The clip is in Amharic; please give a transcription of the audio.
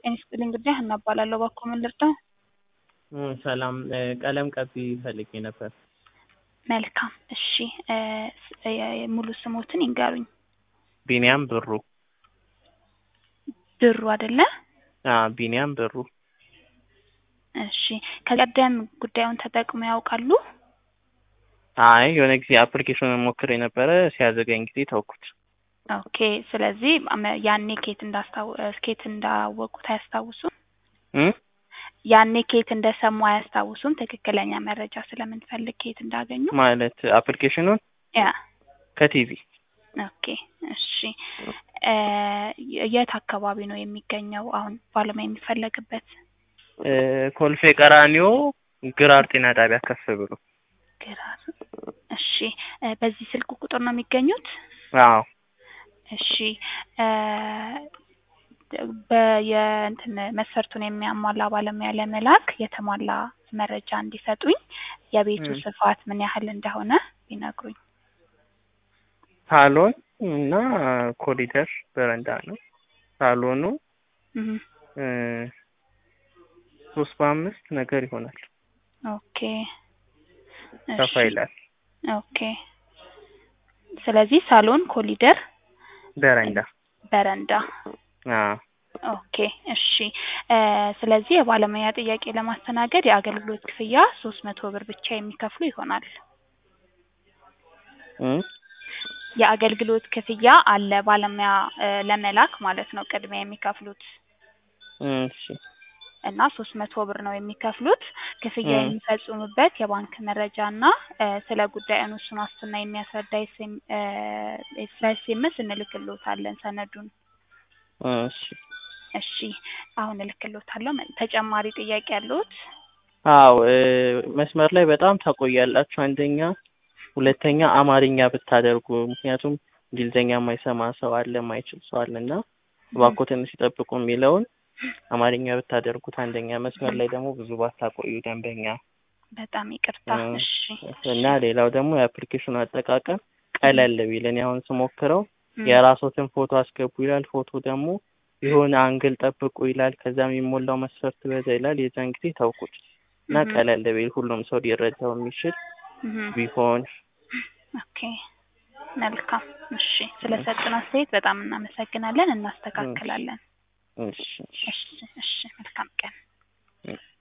ጤና ይስጥልኝ እንግዲህ ሀና እባላለሁ። እባክዎ ምን ልርዳው? ሰላም ቀለም ቀቢ ፈልጌ ነበር። መልካም እሺ እ ስ- ሙሉ ስሞትን ይንገሩኝ። ቢኒያም ብሩ። ብሩ አይደለ? አዎ ቢኒያም ብሩ። እሺ ከቀደም ጉዳዩን ተጠቅመው ያውቃሉ? አይ የሆነ ጊዜ አፕሊኬሽኑን ሞክሬ ነበረ ሲያዘገኝ ጊዜ ተውኩት። ኦኬ ስለዚህ አመ- ያኔ ኬት እንዳስታው ኬት እንዳወቁት አያስታውሱም? እ ያኔ ኬት እንደሰሙ አያስታውሱም? ትክክለኛ መረጃ ስለምንፈልግ ኬት እንዳገኙ? ማለት አፕሊኬሽኑን ያ ከቲቪ ኦኬ እሺ እ የት አካባቢ ነው የሚገኘው አሁን ባለሙያ የሚፈለግበት? እ ኮልፌ ቀራኒዮ ግራር ጤና ጣቢያ ከፍ ብሎ። ግራር እሺ እ በዚህ ስልክ ቁጥር ነው የሚገኙት? አዎ እሺ እ በየእንትን መስፈርቱን የሚያሟላ ባለሙያ ለመላክ የተሟላ መረጃ እንዲሰጡኝ የቤቱ እ ስፋት ምን ያህል እንደሆነ ቢነግሩኝ። ሳሎን እና ኮሪደር በረንዳ ነው። ሳሎኑ እህ እ ሶስት በአምስት ነገር ይሆናል። ኦኬ ሰፋ እሺ ይላል። ኦኬ ስለዚህ ሳሎን፣ ኮሊደር፣ በረንዳ በረንዳ አዎ ኦኬ እሺ እ ስለዚህ የባለሙያ ጥያቄ ለማስተናገድ የአገልግሎት ክፍያ ሶስት መቶ ብር ብቻ የሚከፍሉ ይሆናል። እ የአገልግሎት ክፍያ አለ ባለሙያ እ ለመላክ ማለት ነው ቅድሚያ የሚከፍሉት እሺ እና ሶስት መቶ ብር ነው የሚከፍሉት። ክፍያ እ የሚፈጽሙበት የባንክ መረጃ እና እ ስለ ጉዳዩ ውሱን ዋስትና የሚያስረዳ ኤስኤም እ ስለ ኤስኤምኤስ እንልክልዎታለን ሰነዱን። እሺ እሺ አሁን እልክልዎታለሁ። መ- ተጨማሪ ጥያቄ ያለዎት? አዎ እ መስመር ላይ በጣም ታቆያላችሁ። አንደኛ፣ ሁለተኛ አማርኛ ብታደርጉ ምክንያቱም እንግሊዝኛ የማይሰማ ሰው አለ፣ የማይችል ሰው አለ እና እባክዎ ትንሽ ይጠብቁ የሚለውን አማርኛ ብታደርጉት አንደኛ፣ መስመር ላይ ደግሞ ብዙ ባታቆዩ ደንበኛ በጣም ይቅርታ። እ እሺ እና እሺ ሌላው ደግሞ የአፕሊኬሽኑ አጠቃቀም ቀለል ቢል እኔ አሁን ስሞክረው እ የራስዎትን ፎቶ አስገቡ ይላል። ፎቶ ደግሞ የሆነ አንግል ጠብቁ ይላል። ከዛ የሚሞላው መስፈርት በዛ ይላል። የዛን ጊዜ ተውኩት እና እህ ቀለል ቢል ሁሉም ሰው ሊረዳው የሚችል እህ ቢሆን ኦኬ መልካም። እሺ ስለሰጡን አስተያየት በጣም እናመሰግናለን። እሺ እናስተካክላለን። እሺ እሺ እሺ እሺ መልካም ቀን። እሺ